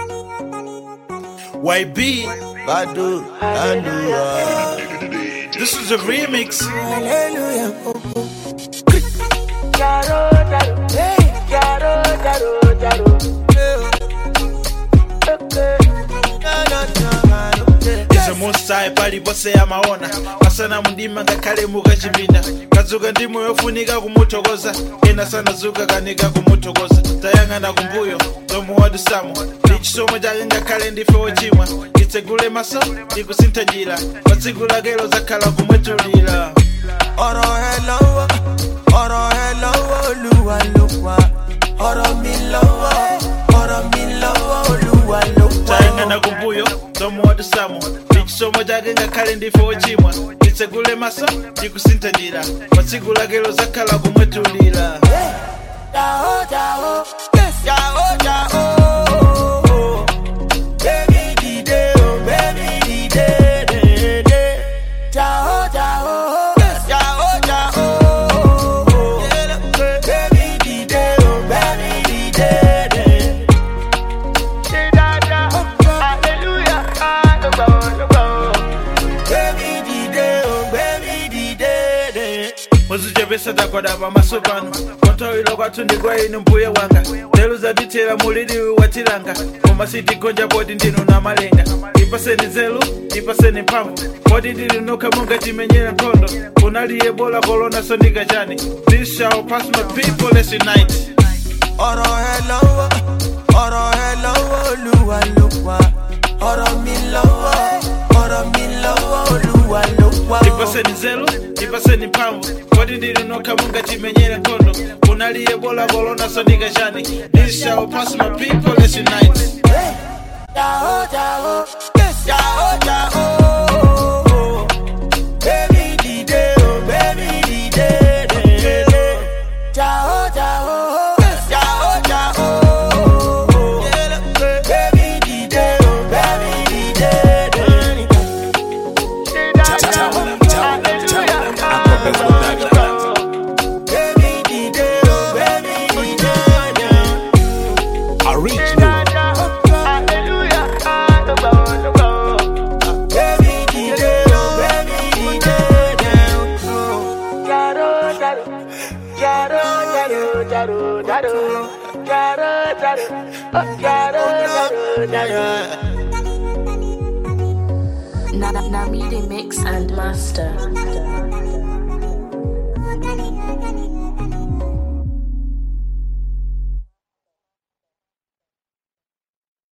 YB, Badu, Andua. this is a remix. Hallelujah. izo musayi palipose amaona masana mundima ngakhale mukachipinda kazuka ndimo yofunika kumuthokoza ena sanazuka kanika kumuthokoza tayang'ana kumbuyo zomuwadusamo ndi chisomo chake ngakhale ndife wochimwa itsegule maso ndikusintha njira pa tsiku lakelo zakhala kumwetulira ọ̀rọ̀ ẹ lọ́wọ́ ọ̀rọ̀ ẹ lọ́wọ́ olúwa ló wà ọ̀rọ̀ mi lọ́wọ́ ọ̀rọ̀ mi lọ́wọ́ olúwa ló wà. tayang'ana kumbuyo zomuwadusamo ndi chisomo chake ngakhale ndife wochimwa itsegule maso ndikusintha njira pa tsiku lakelo zakhala kumwetulira Jao, jao, jao, jao. Baby dìde o, baby dìde, dìde. Jao, jao, jao, jao. Baby dìde o, baby dìde, dìde. Baby dìde o, baby dìde, dìde. muzichepesa takwada pamaso pano kontawira kwathu ndi kwa inu mbuye wanga lero zadithera muliriwi watilanga koma sitigonja poti ndinu na malenga ipaseni nzeru ipaseni mphamvu poti ndinu nokha mungatimenyera nkhondo kunaliye bola kolona sondika chani this shall pass my people let's unite ọ̀rọ̀ ẹ lọ́wọ́ ọ̀rọ̀ ẹ lọ́wọ́ olúwa ló wà ọ̀rọ̀ mi lọ́wọ́ ọ̀rọ̀ mi lọ́wọ́ olúwa ló wà. ipaseni nzeru ipaseni mphamvu poti ndinu nokha mungatimenyera nkhondo kunaliye bola kolona sondika chani this shall pass my people let's unite Jao, jao, jao, jao. Baby dìde o, baby dìde, dìde. Jao, jao, jao, jao. Baby dìde o, baby dìde, dìde. Baby dìde o, baby dìde, dìde. Baby dìde o, baby dìde, dìde. Namidi Mix and Master.